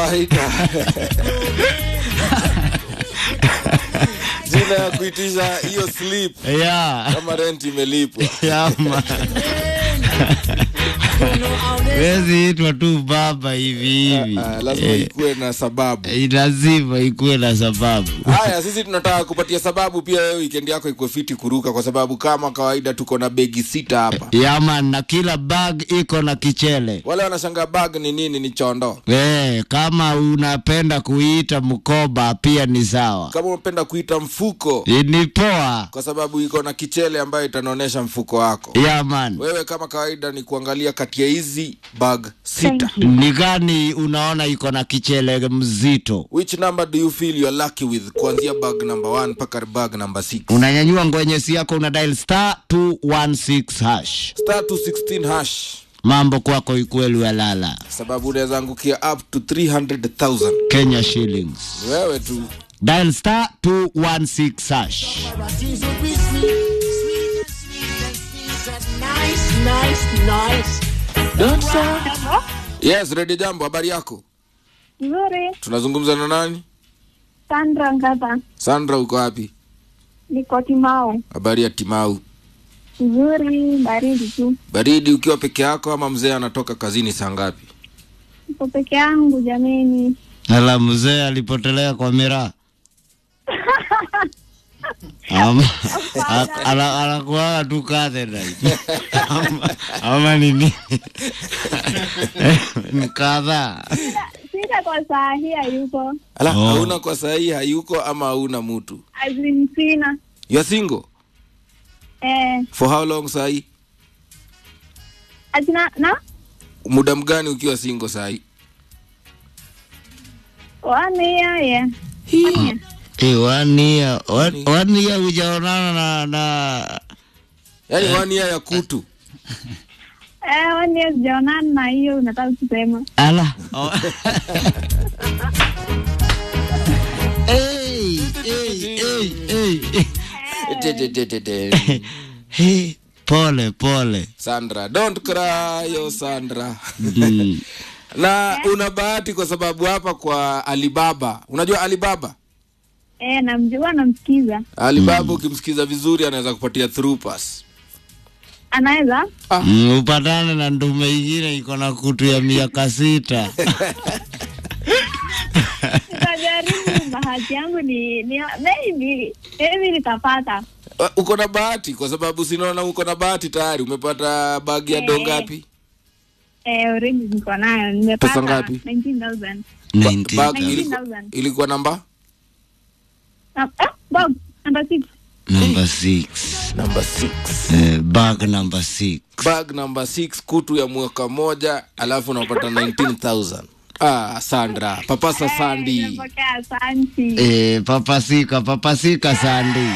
kawaida jina ya kuitisha hiyo slip yeah. kama rent imelipwa Yama. Wezi itwa tu baba hivi hivi. Ah, lazima Eh, ikuwe na sababu eh, lazima ikuwe na sababu. haya sisi tunataka kupatia sababu pia wewe weekend yako ikuwe fiti kuruka kwa sababu kama kawaida tuko na begi sita hapa Yaman, na kila bag iko na kichele. wale wanashanga bag ni nini ni chondo Eh, kama unapenda kuita mkoba pia ni sawa. kama unapenda kuita mfuko Eh, Ni poa. kwa sababu iko na kichele ambayo itanaonyesha mfuko wako Yaman. wewe kama kawaida ni kuangalia kati ya hizi bag sita Ni gani unaona iko na kichele mzito? which number do you feel you're lucky with kuanzia bag number 1 mpaka bag number 6 Unanyanyua ngwenyesi yako una dial star 216 hash. star 216 hash Mambo kwako ikweli walala. sababu unaweza angukia up to 300000 Kenya shillings. Ni wewe tu Dial star 216 hash. yes redi jambo habari yako Nzuri, tunazungumza na nani Sandra Ngata, sandra uko wapi niko Timau. habari ya timau Nzuri, baridi tu. baridi ukiwa peke yako ama mzee anatoka kazini saa ngapi Niko peke yangu jameni. Ala, mzee alipotelea kwa miraa ama a- ana- anakuaga tu Catherine ama, ama nini ni kadhaa Sita kwa saa hii hayuko, ala Oh. hauna kwa sahii hayuko ama hauna mtu azin sina. you are single Eh, for how long sahii azina na muda mgani ukiwa single sahii one year yeah. One year. Eh, one year one- one year hujaonana na na yaani one year ya kutu Eh, one year sijaonana na hiyo unataka kusema. ala oh. hey, hey, hey, hey. Te- te- te- te- te. Hey, pole pole sandra don't cry oh sandra mm. na una bahati kwa sababu hapa kwa alibaba unajua alibaba Eh, namjua namsikiza. alibaba ukimsikiza vizuri anaweza kupatia through pass Anaweza? Mm, upatane na ndume ingine iko na kutu ya miaka sita Nitajaribu bahati yangu ni, ni maybe maybe nitapata. Uh, uko na bahati kwa sababu sinaona uko na bahati tayari umepata bagi ya do Eh. ngapi Eh, already niko nayo. Nimepata Pesa ngapi? 19,000. Nineteen bag thousand. ilikuwa, 19,000. ilikuwa namba Ah, ah, Bob, number six. number six namba 6 eh, bag number six bag namba 6 kutu ya mwaka moja alafu unapata 19000 ah sandra papasa sandi Nimepokea, asanti. eh, papasika papasika sandi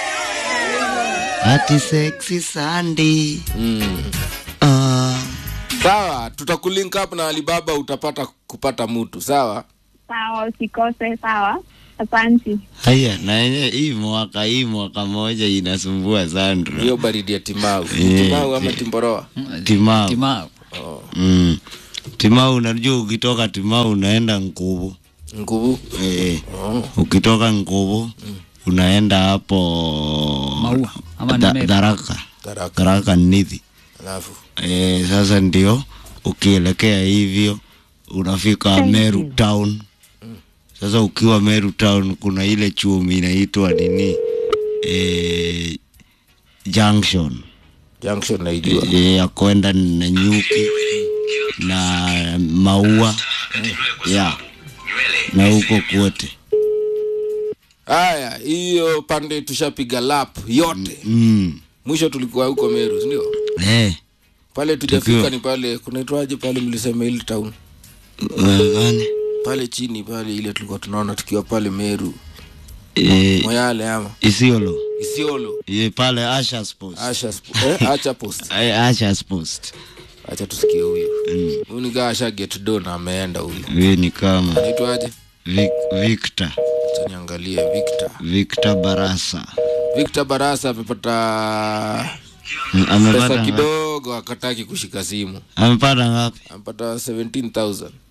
ati sexy sandi mm. ah. sawa tutakulink up na alibaba utapata kupata mtu sawa Sawa, usikose. Sawa, asanti. haya na yenye hii mwaka hii mwaka moja inasumbua Sandra hiyo baridi ya timau Eh, timau ama timboroa timau Timau. mm. timau unajua ukitoka timau unaenda nguvu nguvu eh, ukitoka nguvu unaenda hapo Maua, ama ni Da- Meru? Tharaka Tharaka. Tharaka Nithi alafu eh, sasa ndio ukielekea hivyo unafika Meru town sasa ukiwa Meru town kuna ile chumi inaitwa nini eh, junction junction naijua eh, ya kwenda na nyuki na maua ya na huko kwote haya hiyo pande tushapiga lap yote mm. mwisho tulikuwa huko meru sindio eh, pale tujafika Tukiwa- ni pale kunaitwaje pale mlisema ile town eh, gani? pale chini pale ile tulikuwa tunaona tukiwa pale meru eh, moyale ama Isiolo isiolo ye pale Ashers Post asha sp- eh, acha post Eh, Ashers Post acha tusikie huyu huyu ni kaa asha get do na ameenda huyu huyo ni kama naitwaje Vic, Victor acha niangalie victor Victor Barasa victor barasa amepata Mm, pesa amepata nga- kidogo akataki kushika simu amepata ngapi amepata 17000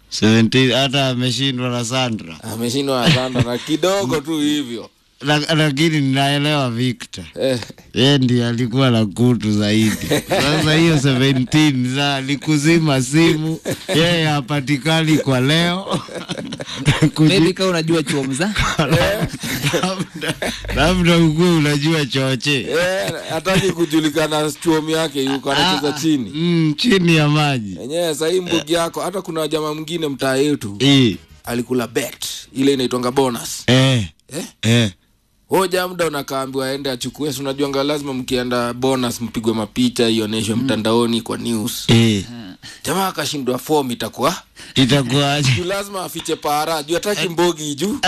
17 hata ameshindwa na Sandra ameshindwa na Sandra na kidogo tu hivyo La- lakini ninaelewa Victor eh, yeye ndiye alikuwa na kutu zaidi. Sasa hiyo 17 za likuzima simu, yeye hapatikani kwa leo Kuji- maybe kama unajua chuomza labda labda ukuwe unajua choche eh, hataki kujulikana chuomi yake yuko anacheza chini mm, chini ya maji enyewe sahii mbugi yako hata kuna jamaa mwingine mtaa yetu Eh, alikula bet ile inaitwanga bonus eh, eh? eh. hoja muda unakaambiwa aende achukue si unajuanga lazima mkienda bonus mpigwe mapicha ioneshwe mtandaoni kwa news Eh, jamaa akashindwa fom itakuwa itakuwaje juu lazima afiche para juu hataki mbogi juu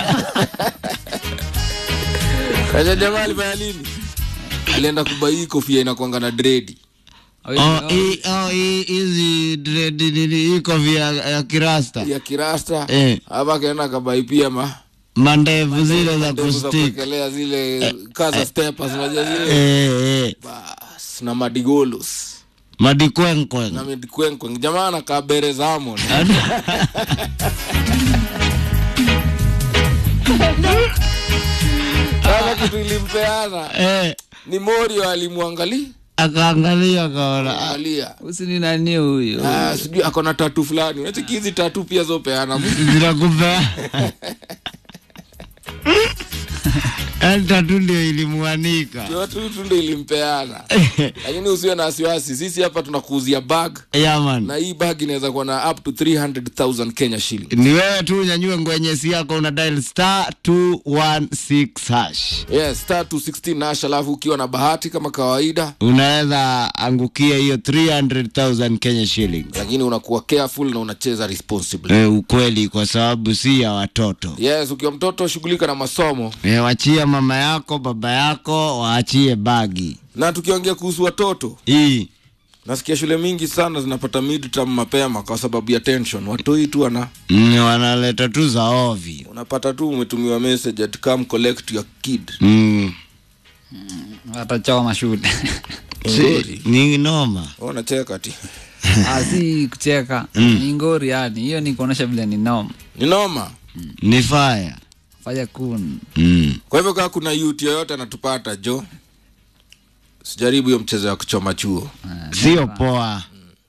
kaja jamaa alifanya nini alienda kubai kofia inakwanga na dredi Oh, hii- oh, hii- hizi dread nini hii kofia ya kirasta ya kirasta Eh. hapa akaenda akabai pia ma mandevu zile za ndevu za kustik kuwekelea zile kaza stepas unajua zile eh, eh. bas na madigolos madikwenkwen na midikwenkwen jamaa anakaa bere zamon sasa kitu ilimpeana eh, ni morio alimwangali akaangalia akaona ah, angalia usini nani huyo Ah, sijui akona tatu fulani unachiki hizi tatu pia zopeana zinakupea yani tatu ndio ilimwanika yote tu ndo ilimpeana lakini usiwe na wasiwasi sisi hapa tunakuuzia bag yaman na hii bag inaweza kuwa na up to 300000 kenya shilling ni wewe tu unyanyue ngwenyesi yako una dial star 216 hash yes star 216 nash alafu ukiwa na bahati kama kawaida unaweza angukia hiyo 300000 kenya shillings lakini unakuwa careful na unacheza responsibly e, ukweli kwa sababu si ya watoto yes ukiwa mtoto shughulika na masomo e, wachia mama yako baba yako waachie bagi na tukiongea kuhusu watoto hii nasikia shule mingi sana zinapata midterm mapema kwa sababu ya tension watoi tu ana mm, wanaleta tu za ovi unapata tu umetumiwa message at come collect your kid mm. watachoma shule si, ni noma unacheka ti Ah, si kucheka ni ngori yani hiyo ni kuonyesha vile ni nom ni noma ni faya fanya kun mm. kwa hivyo kaa kuna youth yoyote anatupata jo sijaribu hiyo mchezo ya kuchoma chuo sio poa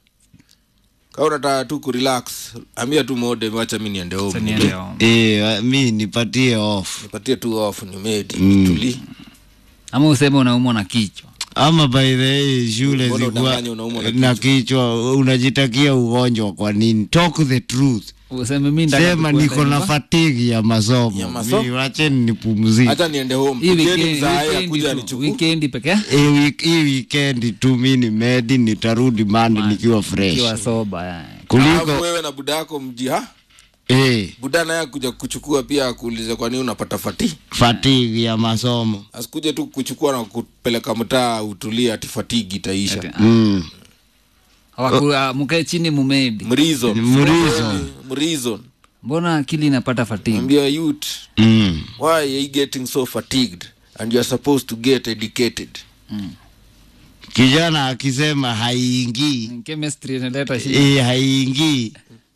kaa unataka tu kurelax ambia tu mode wacha mi niende home niende home. e, wa- mi nipatie off nipatie tu off nimedi Mm. tuli ama useme unaumwa na kichwa ama by the way shule Mbona zikuwa udanganye unaumwa na na kichwa unajitakia ugonjwa kwa nini talk the truth useme mi ndaka sema kukwenda niko na nyumba. fatigi ya masomo Ya masomo? Mi- wacheni nipumzike hata niende home Hii Kujeni weekend- mzae weekend akuja tu, anichukue weekend peke yake hii wik- hii weekend tu mi ni medi nitarudi mandi nikiwa fresh kiwa soba yani. Alafu kuliko wewe na buda yako mji ha eh, buda naye kuja kuchukua pia akuulize kwa nini unapata fati fatigi ya masomo asikuje tu kuchukua na kupeleka mtaa utulie ati fatigi itaisha Ati, ah, mm. hawaku- ah, mkae chini mumedi mrizon Mreason. mrizon mbona akili inapata fatigue ambia youth Mm. why are you getting so fatigued and you are supposed to get educated kijana akisema haiingii chemistry inaleta shida eh, haiingii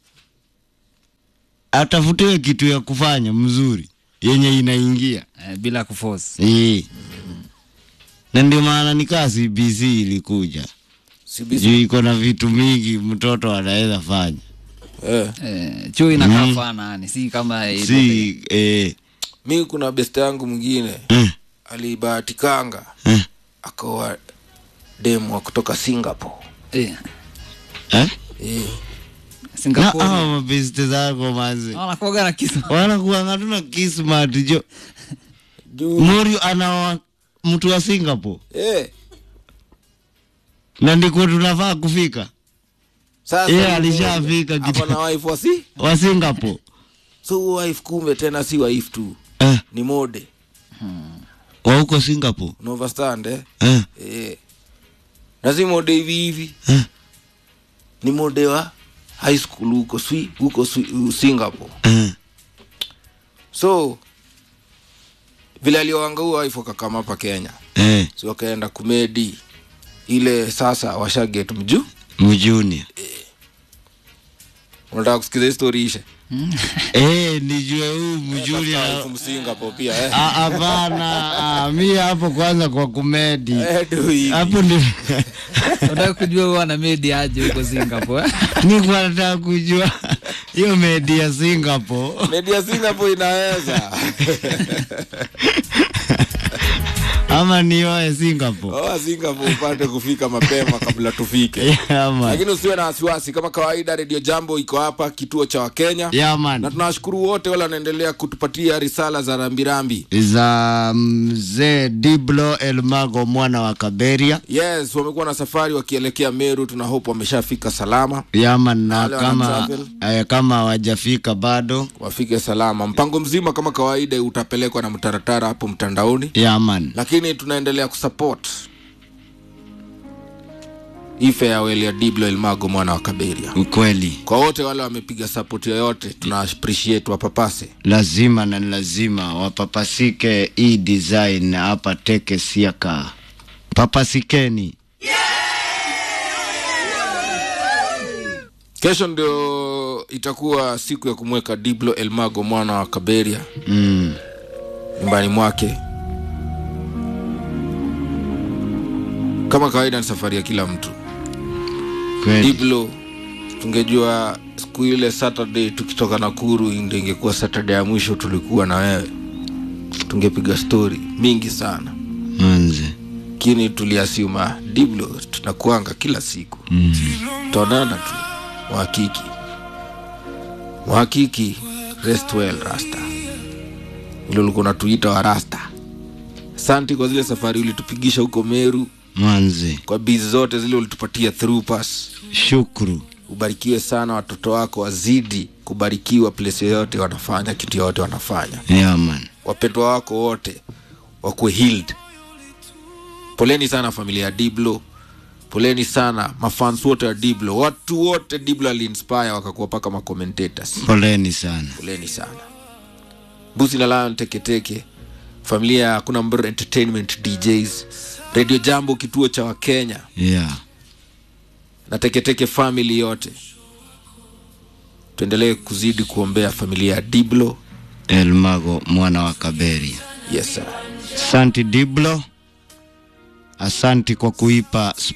atafutiwe kitu ya kufanya mzuri yenye inaingia eh, bila kuforce eh. na ndio maana nikaa cbc ilikuja CBC juu iko na vitu mingi mtoto anaweza fanya eh. eh, chuo inakaa fana yani si kama ile- si eh, mi kuna beste yangu mwingine eh, alibahatikanga eh, akawa demu wa kutoka singapore eh, eh? eh. na Singapore awa mabeste zako mazi wanakuwaga na kisu wanakuanga tuna kismat jo juu morio anawa mtu wa singapore eh. na ndiko tunafaa kufika sasa Yeye yule alishafika ako kitu- na wife wa si wa singapore so huyo wife kumbe tena si wife tu eh, ni mode wa huko singapore unaoverstand eh? eh, eh. na si mode hivi hivi eh, ni mode wa high school huko swi huko Swi- singapore eh. so vile aliowanga huo wife wakakama hapa kenya eh, si wakaenda kumedi ile sasa washaget mjuu mjuni unataka kusikiza hii story ishe Eh, nijue huu mjuri Sasa from Singapore pia eh Ah, hapana ah, mi hapo kwanza kwa kumedi Eh, ndio hivi. hapo ni unataka kujua huwa na medi aje huko singapore eh? nikuwa nataka kujua hiyo medi ya Singapore media Singapore inaweza ama nioe Singapore oa Singapore upate kufika mapema kabla tufike yaman lakini usiwe na wasiwasi kama kawaida redio jambo iko hapa kituo cha wakenya na yaman tunawashukuru wote wale wanaendelea kutupatia risala za rambirambi za mzee Diblo Elmago mwana wa Kaberia yes wamekuwa na safari wakielekea meru tuna hope wameshafika salama yaman na Wale wana kama travel. eh, kama hawajafika bado wafike salama mpango mzima kama kawaida utapelekwa na mtaratara hapo mtandaoni yaman lakini tunaendelea kusupport hii farewell ya diblo elmago mwana wa kaberia ukweli kwa wote wale wamepiga support yoyote tuna appreciate wapapase lazima na ni lazima wapapasike hii design hapa teke siaka papasikeni kesho ndio itakuwa siku ya kumweka diblo elmago mwana wa kaberia mm. nyumbani mwake kama kawaida ni safari ya kila mtu kweli diblo tungejua siku ile saturday tukitoka nakuru ndio ingekuwa saturday ya mwisho tulikuwa na wewe tungepiga stori mingi sana manze lakini tuliasiuma diblo tunakuanga kila siku mm. taonana tu mwakiki mwakiki rest well rasta ilo ulikuwa unatuita wa rasta santi kwa zile safari ulitupigisha huko meru manze kwa bizi zote zile ulitupatia through pass shukru ubarikiwe sana watoto wako wazidi kubarikiwa place yoyote wanafanya kitu yoyote wanafanya yaman wapendwa wako wote wakuwe healed poleni sana familia ya diblo poleni sana mafans wote wa diblo watu wote diblo aliinspire wakakuwa paka macommentator poleni sana poleni sana busi la lion teketeke familia ya kuna mbr entertainment djs radio jambo kituo cha wakenya yeah. na teketeke family yote tuendelee kuzidi kuombea familia ya diblo elmago mwana wa kaberia yes sir asanti diblo asanti kwa kuipa